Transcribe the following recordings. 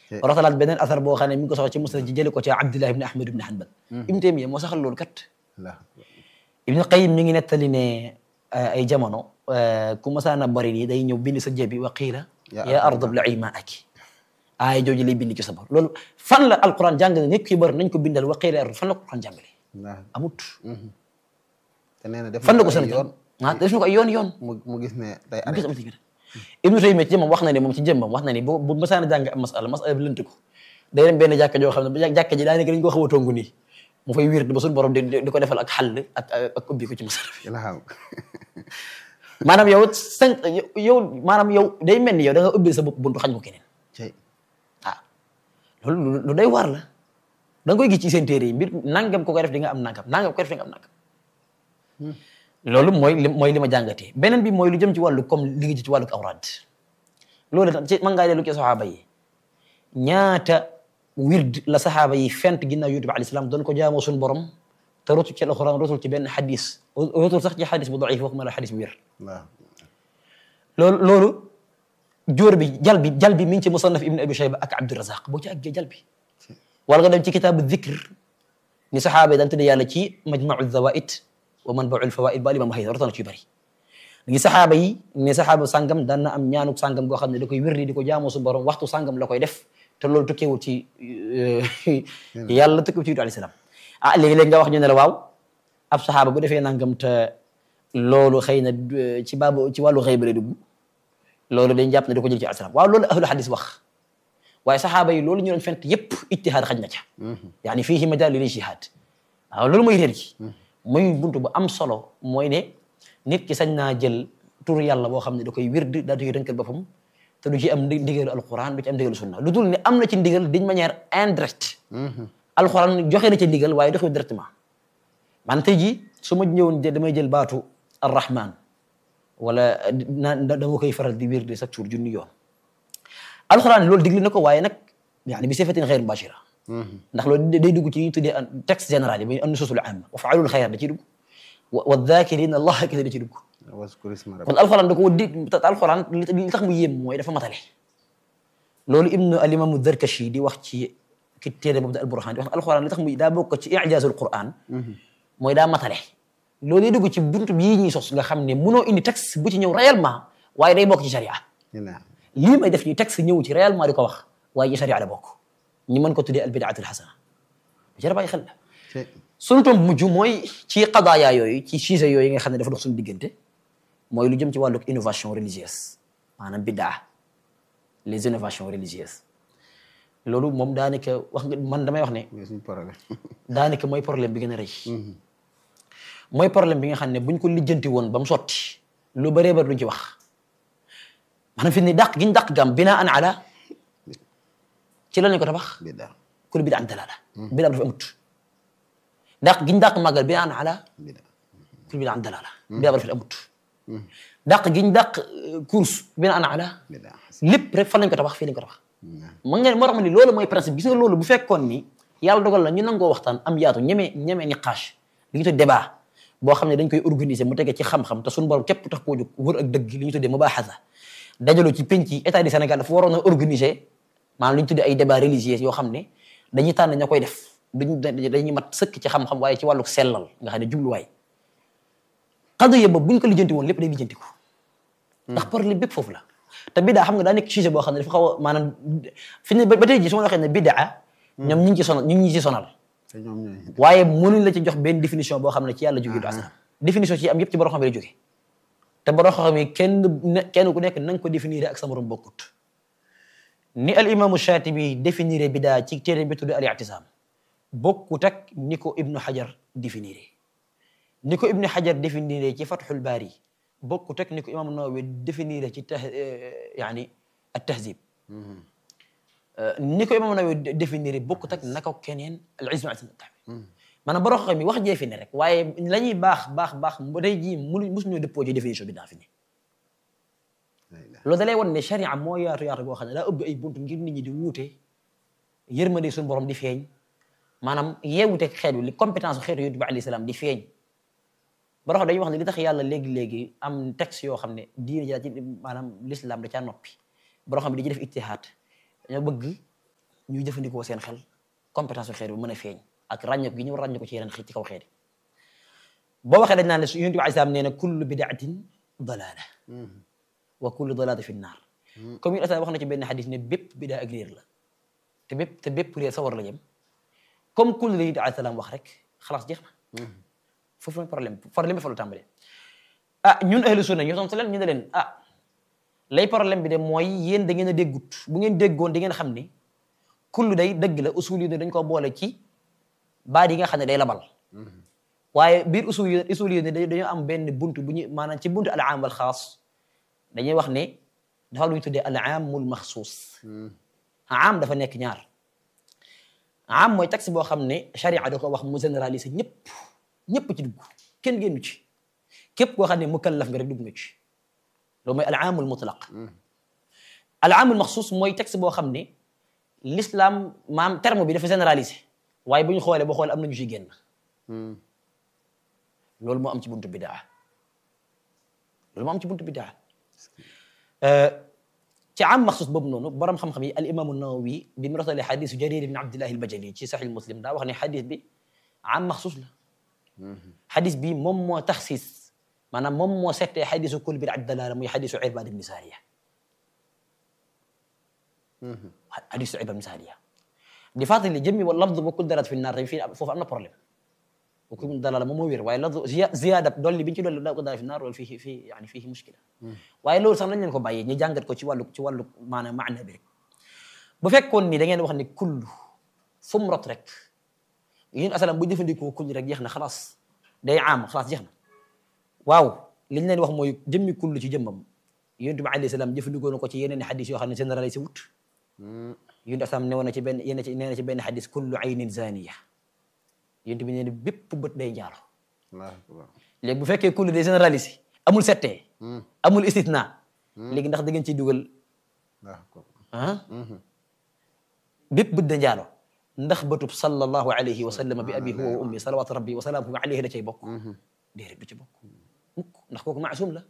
rotalaat beneen asar boo xam ne mi ngi ko soxla ci musnad ci jële ko ci Abdullah ibn Ahmad ibn Hanbal Ibn Taymiya moo saxal loolu kat Ibn Qayyim mi ngi nettali ne ay jamono ku masaana bari nii day ñëw bind sa jëbi wa qiila ya ardu bla'i ma'aki aaya jooju lay bind ci sa bor loolu fan la alquran jàngale nit ki bari nañ ko bindal wa qiila fan la ko alquran jàngale amut te nee na def fan la ko ay sant yoon ah def na ko ay yoon yoon mu mu gis ne day mu gis arrêté am Ibnu Taymiya ci jëmmam wax na ne moom ci jëmmam wax na ni bu bu masaana jàng am masala masala bi lënt ko day dem benn jàkka joo xam ne ba jàkka ji daa nekk dañ ko xaw a tongu nii mu fay wird ba suñu borom di di ko defal ak xàll ak ak ubbi ko ci masala bi ilham maanaam yow sant yow maanaam yow day mel ni yow da nga ubbi sa bopp buntu xañ ko keneen cey ah loolu lu- lu day waar la da nga koy gis ci seen téere yi mbir nangam ko koy def di nga am nangam nangam ko koy def di nga am nangam loolu mooy li mooy li ma jàngatee beneen bi mooy lu jëm ci wàllu comme li nga ji ci wàllu awraad loolu tam ci mën ngaa dellu ci saxaaba yi ñaata wird la saxaaba yi fent ginnaaw yonent bi alayhi salaam doon ko jaamoo suñu borom te rotul ci alxuraan rotul ci benn xadis rotul sax ci xadis bu daif waxuma la xadis bu wér waaw loolu loolu jóor bi jal bi jal bi mi ngi ci musannaf ibn abi shayba ak abdurazaq boo ci àggee jal bi wala nga dem ci kitaabu dhikr ni saxaaba yi daan tudde yàlla ci majmau zawaid wa manbaul fawaid ba alimam hayda rotana ci yu bëri ngi saxaaba yi ne saxaaba sàngam daan na am ñaanuk sàngam goo xam ne da koy wérdi di ko jaamoo su borom waxtu sàngam la koy def te loolu tukkeewul ci yàlla tukkeewul ci yutu alayhi salaam ah léegi-léegi nga wax ñu ne la waaw ab saxaaba bu defee nangam te loolu xëy na euh, ci baabu ci wàllu xëy ba lay dugg loolu dañ jàpp ne da ko jël ci alayhi salaam waaw loolu ahlu hadis wax waaye saxaaba yi loolu ñu doon fent yépp ijtihaad xaj na ca yaani fiihi majaal lil ijtihaad waaw loolu mooy réer gi muy buntu bu am solo mooy ne nit ki sañ naa jël tur yàlla boo xam ne da koy wird daa koy dënkal boppam te du ci am ndi- ndigalu alquran du ci am ndigalu sunna lu dul ne am na ci ndigal d'une manière indirecte alquran joxe na ci ndigal waaye doxewul directement man tey jii su ma ñëwoon jë- damay jël baatu arrahman wala naan dama koy faral di wird chaque jour junni yoon alquran loolu digli na ko waaye nag yaani bi sifatin xeyr mubashira ndax loolu day dugg ci li ñuy tuddee an texte général yi muy an nususul amma wa faalul xayr da ciy dugg wa wa dhakirina allah kese da ciy dugg waskur isma kon rabbika alxuraan da ko dig te alxuraan li li tax mu yéem mooy dafa matale loolu ibnu alimamu darkashi di wax ci ki téere boobu da alburhan di wax ne alxuraan li tax mu daa bokk ci ijazul quran mooy daa matale loolu day dugg ci buntu bii ñuy sos nga xam ne munoo indi texte bu ci ñëw réellement waaye day bokk ci sharia ilham lii may def nii texte ñëw ci réellement di ko wax waaye ci sharia la bokk ñi mën ko tuddee al bidaatul xasana jara bàyyi xel la cey sunu tomb mujj mooy ci qadaaya yooyu ci sujet yooyu nga xam ne dafa dox suñu diggante mooy lu jëm ci wàllu innovation religieuse maanaam biddaa les innovations religieuses loolu moom daanaka wax nga man damay wax ne mooy suñu problème daanaka mooy problème bi gën a rëy mooy problème bi nga xam ne buñ ko lijjanti woon ba mu sotti lu bëree bëri duñ ci wax maanaam fi ni dàq giñ dàq gam binaa an ala ci lan lañ ko tabax biddaa kul bida an dalala bida dafa amut dàq giñ dàq màggal binaa an ala biddaa kul bida an dalala bida dafa amut dàq giñ dàq course binaa an ala biddaa lépp rek fan lañ ko tabax fii lañ ko tabax ma ngeen moo tax ma ni loolu mooy principe gis nga loolu bu fekkoon ni yàlla dogal na ñu nangoo waxtaan am yaatu ñeme ñeme niqaas li ñu tuddee débat boo xam ne dañ koy organiser mu tege ci xam-xam te suñu borom képp tax koo jóg wër ak dëgg li ñu tuddee mubaahasa dajaloo ci penc yi état du Sénégal dafa waroon a organiser maanaam li ñu tuddee ay débat religieux yoo xam ne dañuy tànn ña koy def duñ dañuy mat sëkk ci xam-xam waaye ci wàllu sellal nga xam ne jubluwaay xadaya ba buñ ko lijjanti woon lépp day lijjanti ko ndax problème bépp foofu la te bidaa xam nga daa nekk sujet boo xam ne dafa xaw a maanaam fi ne ba tey jii su ma la waxee ne bidaa ñoom ñu ngi ci sonal ñu ngi ci sonal te ñoom ñooy waaye mënuñ la ci jox benn définition boo xam ne ci yàlla jóge du asalaam définition ci am yëpp ci borom xam ne lay jóge te borom xam yi kenn ne kenn ku nekk na nga ko définir ak sa morom bokkut ni al imaamu Shaatibi définir bidaa ci téere bi tudd al i'tisaam bokkut ak ni ko ibnu Hajar définir ni ko ibnu Hajar définir ci Fathul Baari bokkut ak ni ko imaamu Nawawi définir ci tah yaani at tahzib ni ko imaamu Nawawi définir bokkut ak naka keneen al izmu al maanaam borom xam mi wax jee fi ne rek waaye la ñuy baax baax baax ba tey jii mënuñ mosuñoo dëppoo ci définition bi daa fi ne loolu da lay wan ne charia moo yaatu yaatu goo xam ne daa ëbb ay buntu ngir nit ñi di wuute yërmande suñu borom di feeñ maanaam yeewute xeet wi li compétence xeetu yonent bi alayhi salaam di feeñ borom xam dañuy wax ne li tax yàlla léegi-léegi am texte yoo xam ne diine ja ci maanaam l'islam da caa noppi borom xam ne di ci def ijtihaad dañoo bëgg ñuy jëfandikoo seen xel compétence bu xeet bi mën a feeñ ak ràññeeku gi ñu ràññeeku ko ci yeneen xeet ci kaw xeet yi boo waxee dañ naan ne yonent bi alayhi salaam nee na kullu bidaatin dalaala wa kullu dalaala fi nnaar comme yonent wax na ci benn xadis ne bépp bidaa ak réer la te bépp te bépp réer sa war la jëm comme kullu la yonent bi alayhi salaam wax rek xalaas jeex na foofu mooy problème problème bi fa la tàmbalee ah ñun ahlu sunna ñu tontu leen ñu ne leen ah lay problème bi de mooy yéen da ngeen a déggut bu ngeen déggoon di ngeen xam ni kullu day dëgg la usul yi dañ ko boole ci baat yi nga xam ne day labal waaye biir usul yi usul yi dañoo am benn buntu bu ñu maanaam ci buntu al aam wal xaas dañuy wax ne dafa lu ñu tuddee al aamul maxsuus aam dafa nekk ñaar aam mooy texte boo xam ne sharia da ko wax mu généraliser ñëpp ñëpp ci dugg kenn génnu ci képp koo xam ne mukallaf nga rek dugg nga ci loolu mooy al aamul mutlaq al aamul maxsuus mooy texte boo xam ne l'islam maam terme bi dafa généraliser waaye bu ñu xoolee boo xoolee am na ñu ciy génn loolu moo am ci buntu bidaa loolu moo am ci buntu bidaa ci am maxsus boobu noonu borom xam-xam yi al imaamu nawawi bi mu rotalee xadisu jarir ibn abdillahi al bajali ci saxih muslim daa wax ne xadis bi am maxsus la xadis bi moom moo taxsis maanaam moom moo settee xadisu kul bidaa dalaala muy xadisu irbad ibn saariya xadisu irbad ibn saariya di fàttali jëmmi wa lafdu ba kul dalaat fi naar tamit fii foofu am na problème wa kul dalaala moom moo wér waaye lafdu ziyaada dolli bi ñu ci dolli la ko dalaat fi naar loolu fii fii yani fii muskila waaye loolu sax nañ leen ko bàyyi ñu jàngat ko ci wàllu ci wàllu maanaam maana bi rek bu fekkoon ni da ngeen wax ni kullu fu mu rot rek yéen asalam bu jëfandikoo kullu rek jeex na xalaas day am xalaas jeex na waaw li ñu leen wax mooy jëmmi kullu ci jëmmam yonent bi alayhi salaam jëfandikoo na ko ci yeneen xadis yoo xam ne généralisé wut yonent asalam ne woon na ci benn yéen ci nee na ci benn xadis kullu aynin zaniya yonent bi nee na bépp bët day njaalo léegi bu fekkee kullu day généralisé amul settee amul istithna léegi ndax da ngeen ciy dugal ah bépp bët da njaalo ndax bëtub sallallahu alayhi wa sallam bi abi huwa wa ummi salawatu rabbi wa salaamuhu alayhi da cay bokk déedéet du ci bokk mukk ndax kooku maasum la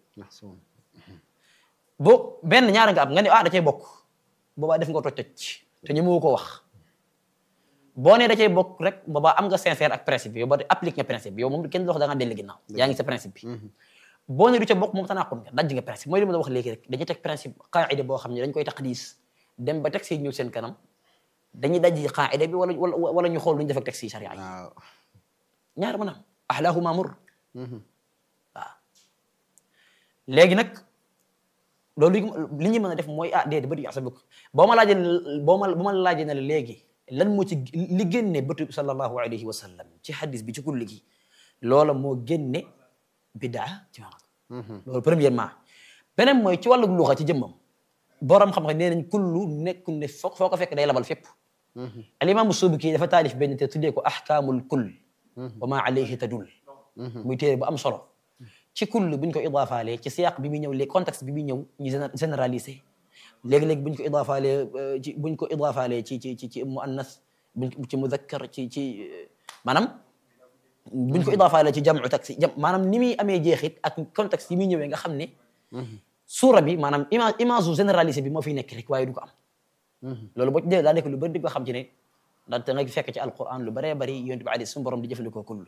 boo benn ñaara nga am nga ne ah da cay bokk boobaa def nga toj toj te ñu moo ko wax boo nee da cay bokk rek boobaa am nga sincère ak principe bi yow ba applique nga principe bi yow moom kenn dox da nga dellu ginnaaw yaa ngi sa principe bi boo nee du ca bokk moom tanaqul nga dajj nga principe mooy li ma la wax léegi rek dañuy teg principe qaida boo xam ne dañ koy taqdis dem ba texte yi ñëw seen kanam dañuy dajji qaida bi wala wala ñu xool lu ñu def ak texte yi sharia yi ñaar maanaam ahlaahuma mur waaw léegi nag loolu li ñu mën a def mooy ah déedéet bëtu yaxsa bukk boo ma laajee boo ma boo ma laajee ne la léegi lan moo ci li génne bëtu sallallahu alayhi wa sallam ci hadis bi ci kulli gi loola moo génne bidaa ci maanaam loolu premièrement beneen mooy ci wàllu luxa ci jëmmam borom xam-xam nee nañ kullu nekku ne foo foo ko fekk day labal fépp alimaamu Subki dafa taalif benn te tuddee ko ahkaamul kull wa ma alayhi tadul muy téere bu am solo ci kull buñ ko idaafaale ci siyaq bi muy ñëw léegi contexte bi muy ñëw ñu généralisé léegi-léegi buñ ko idaafaale ci buñ ko idaafaale ci ci ci ci muannas buñ ci mudakkar ci ci maanaam buñ ko idaafaale ci jamu taksi jam maanaam ni muy amee jeexit ak contexte yi muy ñëwee nga xam ne suura bi maanaam image image généralisé bi moo fiy nekk rek waaye du ko am loolu boo ci dee daa nekk lu bëri di ko xam ci ne ndaxte nga fekk ci alquran lu bëree bëri yonent bi alayhi suñu borom di jëfandikoo kull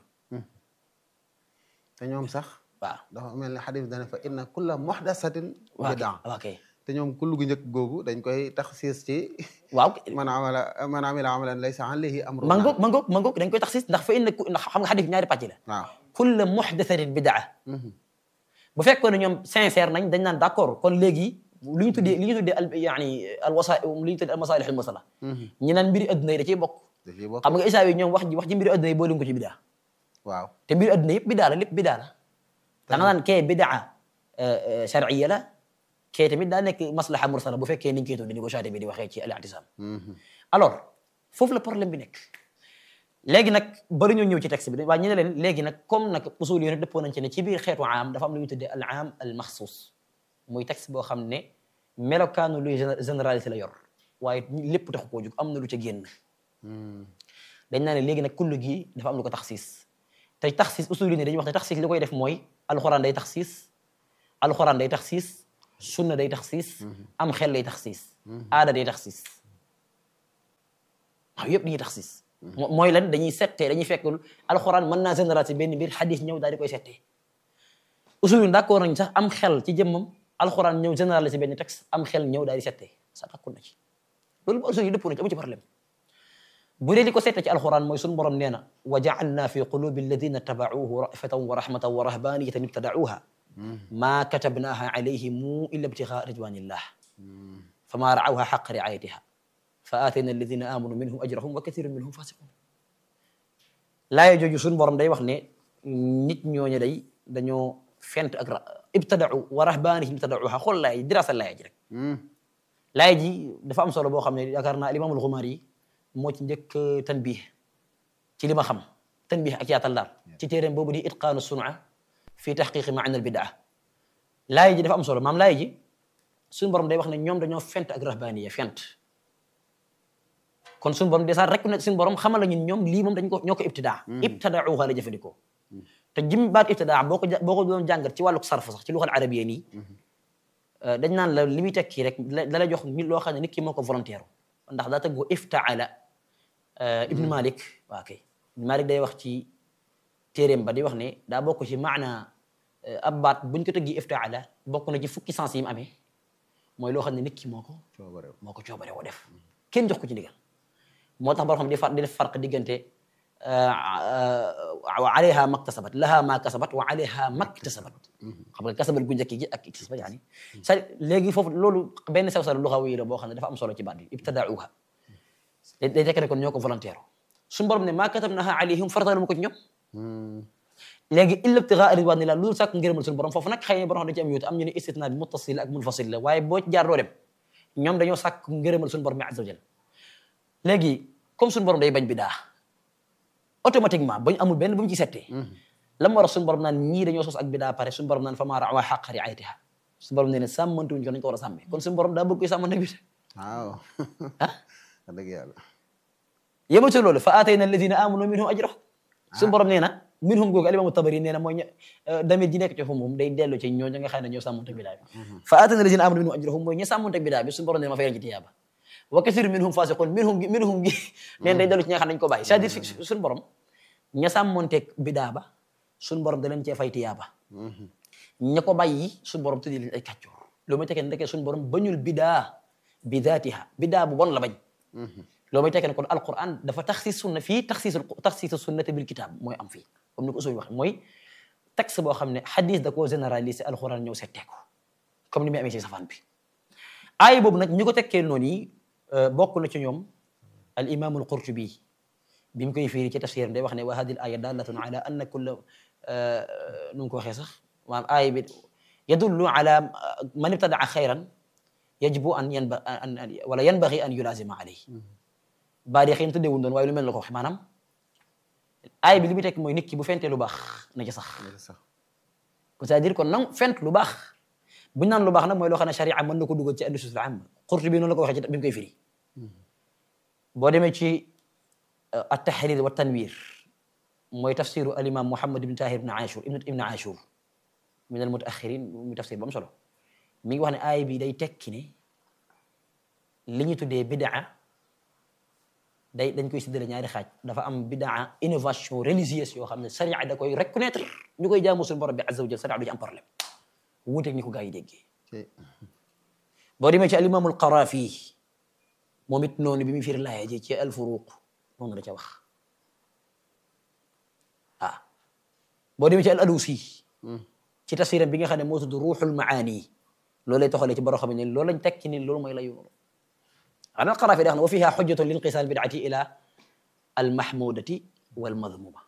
te ñoom sax waaw dafa mel ne xadis dane fa inna kulla muhdasatin bidaa waaw kay te ñoom kullu gu njëkk googu dañ koy tax siis ci waaw man amala man amila amalan laysa alayhi amruna mangoog mangoog mangoog dañ koy tax siis ndax fa inna ndax xam nga xadis ñaari pàcc la waaw kulla muhdasatin bidaa bu fekkoon ne ñoom sincère nañ dañ naan d'accord kon léegi lu ñu tuddee li ñu tuddee al yaani al wasa li ñu tuddee al masalih al musala ñi naan mbiri adduna yi da ciy bokk da ciy bokk xam nga isaa yi ñoom wax ji wax ji mbiri adduna yi boole ko ci bidaa waaw te mbiri adduna yëpp bidaa la lépp bidaa la da nga naan kee bidaa sharciya la kee tamit daa nekk maslaha mursala bu fekkee niñ koy tuddee ni ko chaté bi di waxee ci al i'tisam alors foofu la problème bi nekk léegi nag bari ñoo ñëw ci texte bi waaye ñu ne leen léegi nag comme nag usul yi dëppoo nañ ci ne ci biir xeetu aam dafa am lu ñu tuddee al aam al maxsuus muy texte boo xam ne melokaanu luy généralité la yor waaye lépp taxu koo jóg am na lu ca génn dañ naa ne léegi nag kullu gi dafa am lu ko taxsiis te taxsiis usul yi dañuy wax ne taxsiis li koy def mooy alxuraan day taxsiis alxuraan day taxsiis sunna day taxsiis am xel day taxsiis aada day taxsiis waaw yëpp dañuy taxsis mooy lan dañuy settee dañuy fekk alxuraan mën naa généraliser benn mbir xadis ñëw daal di koy settee usul yi d'accord nañ sax am xel ci jëmmam alxuraan ñëw généraliser benn texte am xel ñëw daal di settee sax d'accord na ci loolu ba usul yi dëppoo na ci amu ci problème bu dee li ko settee ci alxuraan mooy suñu borom nee na wa ja'alna fi qulubi alladina tabauhu rafatan wa rahmatan wa rahbaniyatan ibtadauha ma katabnaha alayhim illa ibtigaa ridwanillah fama raawha xaq riayatiha fa aatayna alladina amanu minhum ajrahum wa kathirun minhum fasiqun laaya jooju suñu borom day wax ne nit ñooñu day dañoo fent ak ra ibtadau wa rahbanihim ibtadauha xool laay dirasa laaya ji rek laaya ji dafa am solo boo xam ne yaakaar naa alimaamul Xumaari yi moo ci njëkk tanbih ci li ma xam tanbih ak yaatal daal ci téeréem boobu di itqaanu sun'a fi taxqiqi maana al bidaa laaya ji dafa am solo maam laaya ji suñu borom day wax ne ñoom dañoo fent ak rahbaniya fent kon suñu borom déjà rek ne suñu borom xamal la ñun ñoom lii moom dañ ko ñoo ko ibtidaa ibtadauha la jëfandikoo te jim baat ibtidaa boo ko boo ko doon jàngat ci wàlluk sarf sax ci luxal arabiya nii dañ naan la li muy tekki rek da lay jox mi loo xam ne nit ki moo ko volontaire ndax daa tëggoo iftaala ibnu malik waa kay ibnu malik day wax ci téeréem ba di wax ne daa bokk ci maana ab baat buñ ko tëggi iftaala bokk na ci fukki sens yi mu amee mooy loo xam ne nit ki moo ko moo ko coobare woo def kenn jox ko ci ndigal moo tax boo xam di far di def farq diggante wa alayha maktasabat laha ma kasabat wa alayha maktasabat xam nga kasabat gu njëkk gi ak iktasabat yaani c'est léegi foofu loolu benn sew sal luxawi la boo xam ne dafa am solo ci baat bi ibtadauha day tekk ne kon ñoo ko volontaire suñu borom ne ma katabnaha alayhim faratalu ma ko ci ñoom léegi illa ibtigaa ridwanillah loolu sàkk ngërëmal suñu borom foofu nag xëy na borom dañ ci am yuute am ñu ne istitna bi muttasil la ak munfasil la waaye boo ci jaar doo dem ñoom dañoo sàkk ngërëmal suñu borom bi azza wa jal léegi comme suñu borom day bañ bidaa automatiquement bañ amul benn bu mu ci settee la mu war a suñu borom naan ñii dañoo sos ak bidaa pare suñu borom naan fa maa rawaa xaq riayatiha suñu borom nee ne sàmmante wuñ ko nañ ko war a sàmmee kon suñu borom daa bëgg koy sàmmante bi waaw ah dëgg yàlla yema ci loolu fa aatayna alladina amanu minhum ajrahum suñu borom nee na minhum googu alimamu tabari nee na mooy damit ji nekk ci foofu moom day dellu ci ñoo nga xam ne ñoo sàmmante bidaa bi fa aatayna alladina amanu minhum ajrahum mooy ñi sàmmante bidaa bi suñu borom nee na ma fayal ci tiyaaba wa kathirun minhum fasiqun minhum gi minhum gi neen day dellu ci ñi nga xam ne dañu ko bàyyi c'est-à-dire suñu borom ña sàmmonteeg bidaa ba suñu borom da leen cee fay tiyaaba ña ko bàyyi suñu borom tuddi leen ay kàccoor loolu mooy tekkee ne ndekee suñu borom bañul bidaa bi daatiha bidaa bu bon la bañ loolu mooy tekkee ne kon alquran dafa taxsis sunna fii taxsis taxsis sunnati bil kitab mooy am fii comme ni ko usul wax mooy texte boo xam ne xadis da koo généraliser alquran ñëw settee ko comme ni muy amee ci safaan bi aaya boobu nag ñi ko tekkee noonu yi bokk na ci ñoom al imamul qurtubi bi mu koy fiiri ci tafsiram day wax ne wa hadihi al aya dalatun ala anna kulla nu mu ko waxee sax maanaam aaya bi yadullu ala man ibtadaa xayran yajibu an yanba an wala yanbaghi an yulazima alayhi baa di xëy na tëddeewul doon waaye lu mel la ko wax maanaam aaya bi li muy tekk mooy nit ki bu fentee lu baax na ci sax sax c'est-à-dire kon nag fent lu baax bu ñu naan lu baax nag mooy loo xam ne sharia mën na ko dugal ci annusus al am Qurtubi noonu la ko waxee ci bi mu koy firi boo demee ci at-tahrir wa tanwir mooy tafsiru al-imam Muhammad ibn Tahir ibn Ashur ibn Ashur min al-mutaaxirin mu tafsir ba mu solo mi ngi wax ne aaya bi day tekki ne li ñu tuddee bidaa day dañ koy séddale ñaari xaaj dafa am bidaa innovation religieuse yoo xam ne sharia da koy reconnaître ñu koy jaamu suñu borom bi azza wa jal sharia du ci am problème wuuteeg ni ko gaa yi déggee boo demee ci al-imam al-Qarafi moom it noonu bi mu firi laaya ji ci al-Furuq noonu la ca wax ah boo demee ci al-Alusi ci tafsiram bi nga xam ne moo tudd ruuxul maani loolu lay toxalee ci borom xam ne loolu lañ tekki ni loolu mooy layu noonu ana al-Qarafi day wax ne wa fiha xujjatun linqisaal bid'ati ila al-mahmudati wal madmuma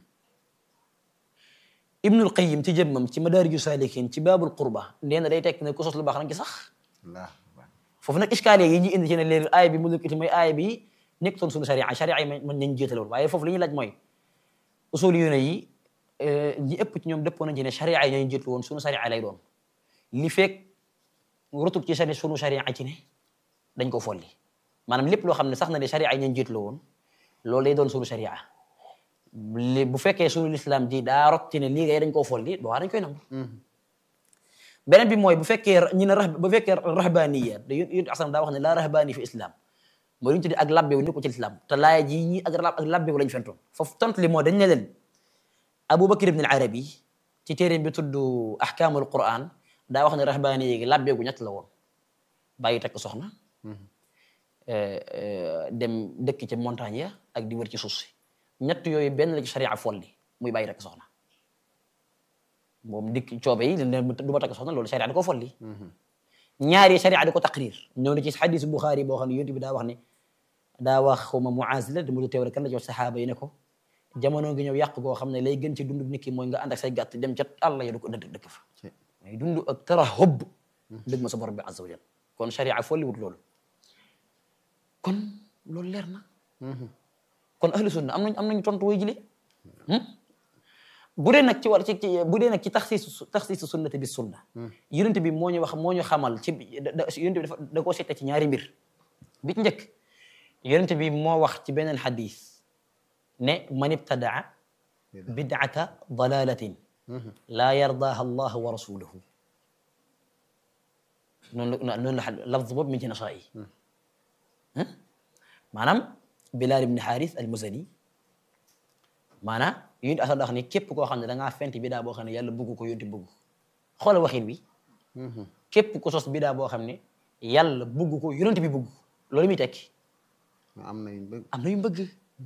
Ibnul Qayyim ci jëmmam ci madaariju saalikin ci baabul qurba nee na day tekki ne ku sos lu baax nag ci sax foofu nag iskaale yi ñu indi ci ne léegi aaya bi mu lëkkati mooy aaya bi nekkutoon suñu sharia sharia yi mën nañ jiitaloon waaye foofu li ñuy laaj mooy usul yu ne yi ñi ëpp ci ñoom dëppoo nañ ci ne sharia yi ñooñu jiitu woon suñu sharia lay doon li fekk rutub ci sani suñu sharia ci ne dañ ko folli maanaam lépp loo xam ne sax na ne sharia yi ñooñu jiitu la woon loolu lay doon suñu sharia li bu fekkee suñu lislaam ji daa rot ci ne lii ngay dañ koo folli boo dañ koy nangu beneen bi mooy bu fekkee ñi ne ra bu fekkee rahbaniya da yón asam daa wax ne laa rahbani fi islam mooy lu ñu tuddee ak labbewu ni ko ci lislaam te laaya ji ñi ak ak labbewu lañu fentoon foofu tontu li moo dañ ne leen Abubakar ibn al-Arabi ci téere bi tudd ahkaamul Qur'an daa wax ne rahbaani yéegi labbeegu ñett la woon bàyyi takk soxna dem dëkk ci montagne ya ak di wër ci suuf si ñett yooyu benn la ci sharia folli muy bàyyi takk soxna moom dikk coobe yi ne du ma takk soxna loolu sharia da ko folli ñaari sharia da ko taqrir ñëw na ci xadis Buxaari boo xam ne yonent bi daa wax ne daa wax xawma Muaz la mu teewal kan la ci wax saxaaba yi ne ko jamono ngi ñëw yàq goo xam ne lay gën ci dund nit ki mooy nga ànd ak say gàtt dem ca àll ya du ko dëkk dëkk fa mais dund ak tarahub dëgg ma sa borom bi azza wa jal kon sharia folli wut loolu kon loolu leer na kon ahlu sunna am nañ am nañu tontu way jile bu dee nag ci war ci bu dee nag ci taxsiis taxsiis sunnati bi sunna yonent bi moo ñu wax moo ñu xamal ci yonent bi dafa da koo seete ci ñaari mbir bi ci njëkk yonent bi moo wax ci beneen xadis ne man ibtadaa bid'ata dalalatin laa yardaha allah wa rasuluhu noonu la noonu la lafz boobu min ci nasaa yi maanaam Bilaal ibn Xaaris al Muzani maanaam yonent asal wax ni képp koo xam ne da ngaa fent bidaa boo xam ne yàlla bëgg ko yonent bëgg xoolal waxin wi képp ku sos bidaa boo xam ne yàlla bëgg ko yonent bi bëgg loolu muy tekki am na yu bëgg am na yu bëgg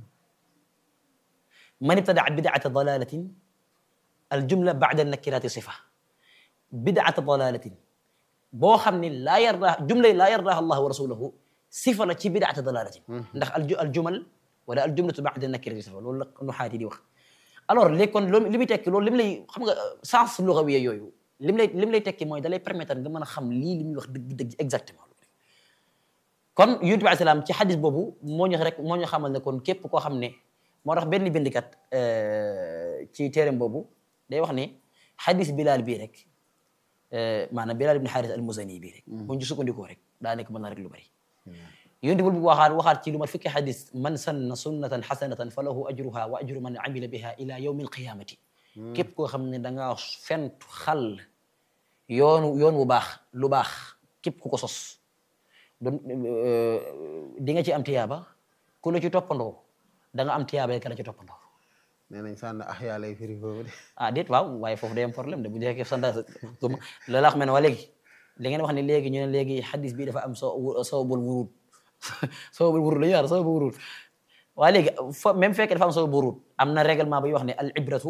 man ibtadaa bidaata dalalatin al jumla baada nakirati sifa bidaata dalalatin boo xam ne laa yardaa jumla laa yardaa allah wa rasuluhu sifa la ci bidaata dalalatin ndax al jumal wala al jumlatu baada nakirati sifa loolu la nuxaati di wax alors léegi kon loolu li muy tekki loolu lim lay xam nga sens lugawiya yooyu lim lay lim lay tekki mooy da lay permettre nga mën a xam lii li muy wax dëgg dëgg exactement kon yonent bi alayhi salaam ci xadis boobu moo ñu rek moo ñu xamal ne kon képp koo xam ne moo tax benn bindikat ci téereem boobu day wax ne xadis Bilaal bii rek maanaam Bilaal ibn Xaaris al-Muzani bii rek buñ ci sukkandikoo rek daa nekk mën na rek lu bari yonent bi waxaat waxaat ci lu mat fukki xadis man sanna sunnatan xasanatan fa lahu ajruha wa ajru man amila biha ila yawmi alqiyamati képp koo xam ne da ngaa fentu xal yoonu yoon wu baax lu baax képp ku ko sos doon di nga ci am tiyaaba ku la ci toppandoo da nga am tiyaaba ka la ci toppandoo nee nañ sànn axyaa lay firi foofu de ah déet waaw waaye foofu day am problème de bu jekkee sanda la laa xam ne waa léegi li ngeen wax ne léegi ñu ne léegi xadis bi dafa am so sawbul wurud sawbul wurud la ñu wax sawbul wurud waaye léegi fa même fekkee dafa am sawbul wurud am na règlement bay wax ne al ibratu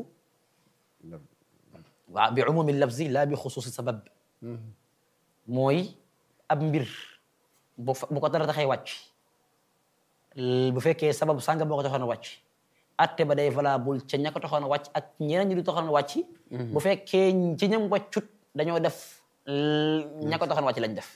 waaw bi umumi lafzi la bi xusuusi sabab mooy ab mbir bu bu ko dara taxee wàcc bu fekkee sabab sànga boo ko taxoon a wàcc atte ba day valable ca ña ko taxoon a wàcc ak ñeneen ñi du taxoon a wàcc bu fekkee ci ñam wàccut dañoo def ña ko taxoon a wàcc lañ def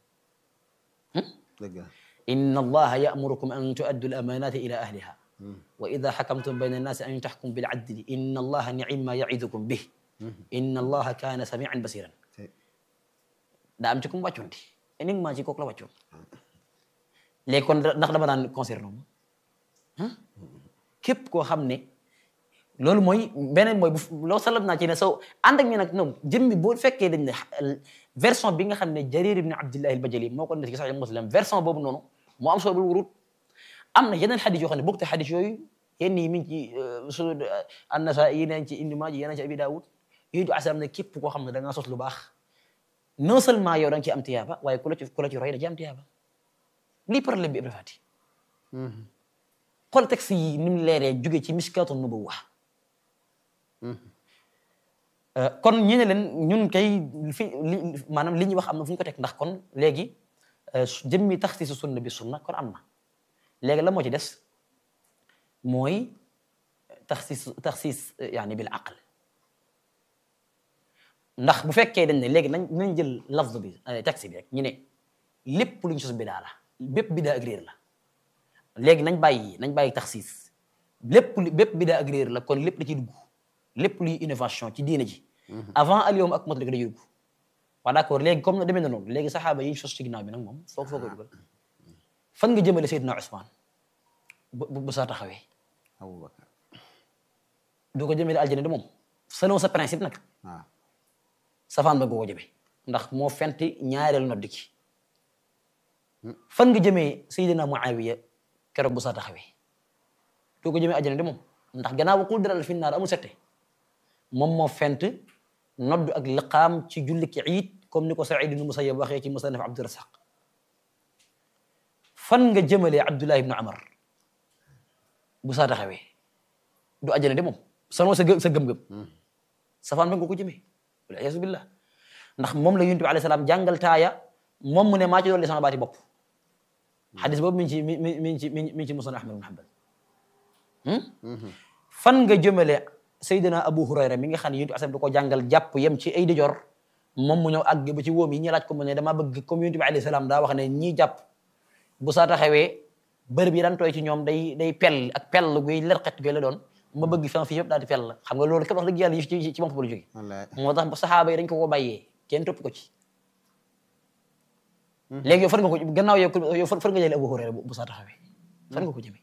dëgg la inna allaha ya'murukum an tu'addu al-amanati ila ahliha wa idha hakamtum bayna an-nasi an tahkum bil adli inna allaha ni'ma ya'idukum bih inna allaha kana sami'an basiran daa am ci kum wàccoon di uniquement ci kooku la wàccoon léegi kon ndax dama daan concerné moom képp koo xam ne loolu mooy beneen mooy bu loo salam naa ci ne soo ànd ak ñu nag ñoom jëmmi boo fekkee dañ ne version bi nga xam ne Jarir ibn Abdillah al-Bajali moo ko nekk ci Sahih Muslim version boobu noonu moo am soobul wurut am na yeneen xadis yoo xam ne bokk te xadis yooyu yenn yi mi ngi ci su An-Nasaa'i yi neen ci Ibn Maaja yeneen ci Abi Daawud yooyu du asam ne képp koo xam ne da ngaa sos lu baax non seulement yow da nga ci am tiyaaba waaye ku la ci ku la ci roy da ci am tiyaaba lii problème bi Ibra Fati xool texte yi ni mu leeree jóge ci miskaatu nubuwa kon ñu ne leen ñun kay fi li maanaam li ñuy wax am na fu ñu ko teg ndax kon léegi jëmmi taxsiisu sunna bi sunna kon am na léegi la moo ci des mooy taxsiis taxsiis yaani bil aql ndax bu fekkee dañ ne léegi nañ nañ jël lafz bi texte bi rek ñu ne lépp lu ñu sos bidaa la bépp bidaa ak réer la léegi nañ bàyyi nañ bàyyi taxsiis lépp lu bépp bidaa ak réer la kon lépp da ciy dugg lépp luy innovation ci diine ji avant al yawm akmaltu laka da ciy dugg waaw d'accord léegi comme na demee na noonu léegi saxaaba yi ñu sos ci ginnaaw bi nag moom foog foo koy dugal fan nga jëmale Seydina Ousmane bu bu saa taxawee Abubakar doo ko jëmale aljana de moom selon sa principe nag waaw safaan ba nga ko jëmee ndax moo fenti ñaareel nodd ki fan nga jëmee Seydina Muawiya keroog bu saa taxawee doo ko jëmee àjjana de moom ndax gannaaw qul dalal fi naar amul sette moom moo fent nodd ak liqaam ci julli ki iid comme ni ko Saïd ibn Musayyab waxee ci musannaf Abdurasaq fan nga jëmalee Abdullah ibn Amar bu saa taxawee du àjjana de moom sanoo sa gë- sa gëm-gëm safaan ba nga ko jëmee wal iyaazu billah ndax moom la yonent bi alayhi salaam jàngal taaya moom mu ne maa ci dolli sama baati bopp xadis boobu mi ngi ci mi mi mi ngi ci mi ngi ci musnad Ahmad ibn Hanbal fan nga jëmale Seydina Abu Hurayra mi nga xam ne yonent bi alayhi salaam da ko jàngal jàpp yem ci ay dijor moom mu ñëw àgg ba ci wóom yi ñi laaj ko mu ne dama bëgg comme yonent bi alayhi salaam daa wax ne ñii jàpp bu saa taxawee bërëb yi daan tooy ci ñoom day day pell ak pell guy lerxet guy la doon ma bëgg fan fii yëpp daal di pell la xam nga loolu képp wax dëgg yàlla yi ci ci moom la jógee wallaay moo tax ba saxaaba yi dañ ko ko bàyyee kenn topp ko ci léegi yow fan nga ko gannaaw yow yow fan fan nga jëlee Abu Hurayra bu saa taxawee fan nga ko jëmee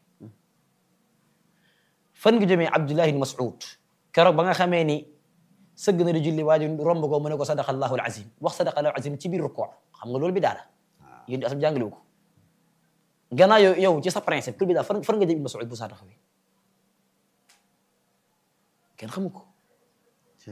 fan nga jëmee Abdullah ibn Mas'ud keroog ba nga xamee ni sëgg na di julli waa ji romb ko mu ne ko sadaqa allahu alazim wax sadaqa allahu alazim ci biir rukkoo xam nga loolu bi daala yéen di asam jàngalewu ko gannaaw yow yow ci sa principe kul bi daal fan fan nga jëm ibn Mas'ud bu saa taxawee kenn xamu ko ci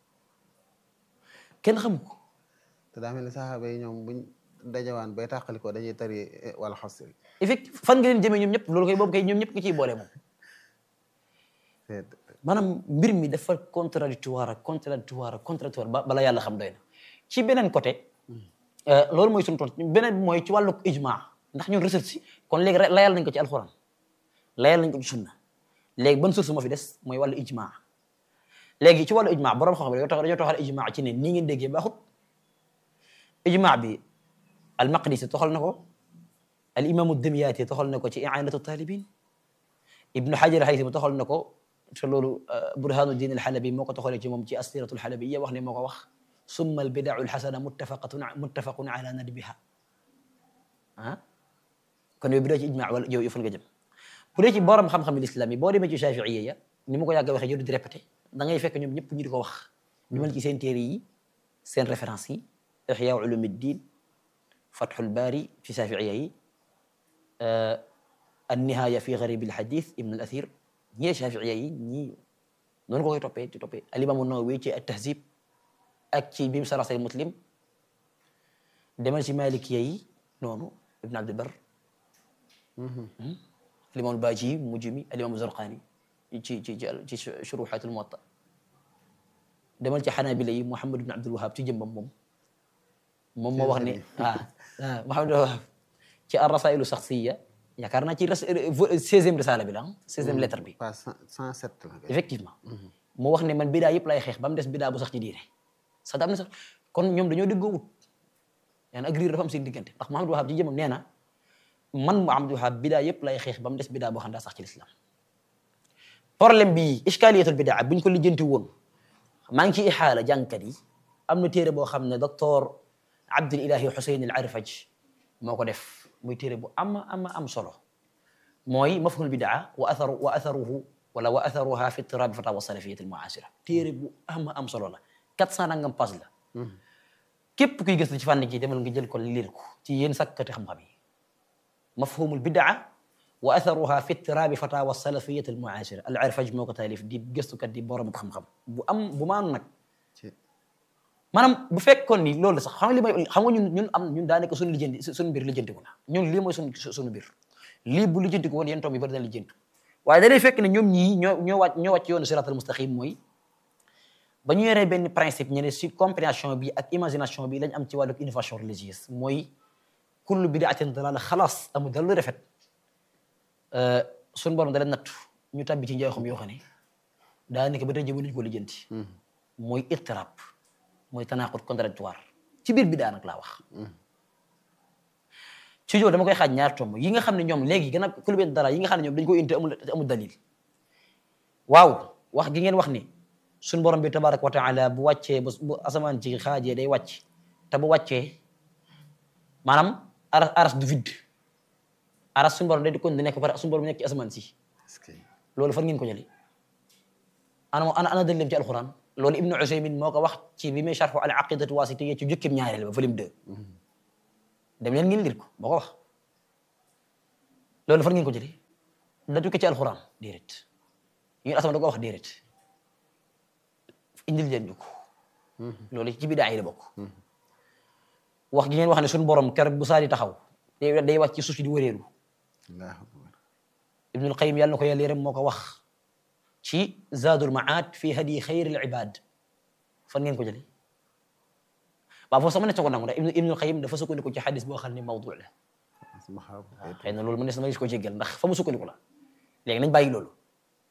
kenn xamu ko te daa mel ni saxaaba yi ñoom buñ dajawaan bay tàqali ko dañuy tari wala xasri effectivement fan nga leen jëmee ñoom ñëpp loolu koy boobu kay ñoom ñëpp nga ciy boole moom te maanaam mbir mi dafa contradictoire ak contradictoire ak contradictoire ba bala yàlla xam doy na ci beneen côté loolu mooy suñu tontu beneen bi mooy ci wàllu ijma ndax ñun recherche si kon léegi re- layal nañ ko ci alxuraan layal nañ ko ci sunna léegi ban source moo fi des mooy wàllu ijma léegi ci wàllu ijma borom xam-xam dañoo tax dañoo taxal ijma ci ne nii ngeen déggee baaxut ijma bi al maqdisi toxal na ko al imaamu demyaati toxal na ko ci i'anatu talibin ibnu xajar haythami toxal na ko te loolu burhanuddin alxalabi moo ko toxalee ci moom ci asiratu alxalabiya wax ne moo ko wax summa albidau alxasana muttafaqatun muttafaqun ala nadbiha ah kon yow bi doo ci ijma wala yow fan nga jëm bu dee ci borom xam-xam l'islam yi boo demee ci shafiiya ya ni ma ko yàgg waxee jëru di répété da ngay fekk ñoom ñëpp ñu di ko wax ñu mel ci seen téere yi seen référence yi ihya ulumuddin fathul bari ci shafiiya yi النهاية في غريب الحديث ابن الأثير ñii Shafiiya yi ñii noonu ko koy toppee di toppee Al-Imaamu Nawawi ci at-Tahzib ak ci bi mu sara Sahih Muslim demal ci Malikiya yi noonu Ibn Abdul Barr Al-Imaam al-Baaji mujj mi Al-Imaam Zarqaani ci ci ci Shuruhaat al-Muwatta demal ci Xanaabila yi Muhammad ibn Abdul Wahhab ci jëmbam moom moom moo wax ne ah ah Muhammad ibn Wahhab ci ar-Rasaa'ilu Shaxsiyya yaakaar naa ci seizième risala bi la ah seizième lettre bi pas cent sept la kay. effectivement mu wax ne man bidaa yëpp lay xeex ba mu des bidaa bu sax ci diine sax am na sax kon ñoom dañoo dëggoowut yaa na agrir dafa am seen diggante ndax Muhammad Wahab ci jëmam nee na man Muhammad Wahab bidaa yëpp lay xeex ba mu des bidaa boo xam daa sax ci lislaam problème bi iskaliyatul bidaa buñ ko lijjanti woon maa ngi ci ixaala jàngkat yi am na téere boo xam ne docteur Abdul Ilahi Xuseyn al Arfaj moo ko def muy téere bu am am am solo mooy mafhumul bidaa wa atharu wa atharuhu wala wa atharuha fi ittiraabi fatawa salafiyat al muasira téere bu am am solo la quatre cent nangam page la képp kuy gëstu ci fànn gi demal nga jël ko liir ko ci yéen sakkati xam-xam yi mafhumul bidaa wa atharuha fi ittiraabi fatawa salafiyat al muasira al Arfaj moo ko taalif di gëstukat di borom xam-xam bu am bu maanu nag ci maanaam bu fekkoon ni loolu sax xam nga li may xam nga ñun ñun am ñun daanaka suñu lijjanti suñu mbir lijjantiku na ñun lii mooy suñu suñu mbir lii bu lijjantiku woon yéen toom yi bari na lijjantu waaye danay fekk ne ñoom ñii ñoo ñoo wàcc ñoo wàcc yoonu siratal mustaqim mooy ba ñu yoree benn principe ñu ne si compréhension bi ak imagination bi lañ am ci wàllu innovation religieuse mooy kullu bidaatin dalaala xalaas amul dara lu rafet suñu borom da leen nattu ñu tabbi ci njaaxum yoo xam ne daanaka ba tey jii mënuñu ko lijjanti mooy ittirab mooy tanaqud contradictoire ci biir bidaa nag laa wax ci yow dama koy xaaj ñaar tomb yi nga xam ne ñoom léegi gën a kulubeen dara yi nga xam ne ñoom dañ koy indi amul amul dalil waaw wax gi ngeen wax ni suñ borom bi tabaraka wa taala bu wàccee bu asamaan ci xaajee day wàcc te bu wàccee maanaam aras aras du vide aras suñu borom day di kon di nekk pare suñu borom nekk ci asamaan si est-ce que loolu fan ngeen ko jëlee ana ana ana dalil ci alquran loolu ibnu usaymin moo ko wax ci bi muy sharxu al aqidatu wasitiyya ci jukkim ñaareel ba volume 2 dem leen ngeen lire ko boo ko wax loolu fan ngeen ko jëlee datu ko ci alxuraan déedéet ñu asama da ko wax déedéet indil leen ñu ko loolu ci bidaa yi la bokk wax gi ngeen wax ne suñu borom keroog bu saa di taxaw day day wàcc ci suuf si di wëreelu allahu akbar ibnul qayim yàlla na ko yàlla yërëm moo ko wax ci zaadul maad fi hadi xayril ibad fan ngeen ko jëlee waaw foofu sama ne ko nangu ndax ibnu ibnul qayim dafa sukkandiku ci xadis boo xam ne mawdu la ma xaw waaw xëy na loolu mu ne sama gis ko jéggal ndax fa mu sukkandiku la léegi nañ bàyyi loolu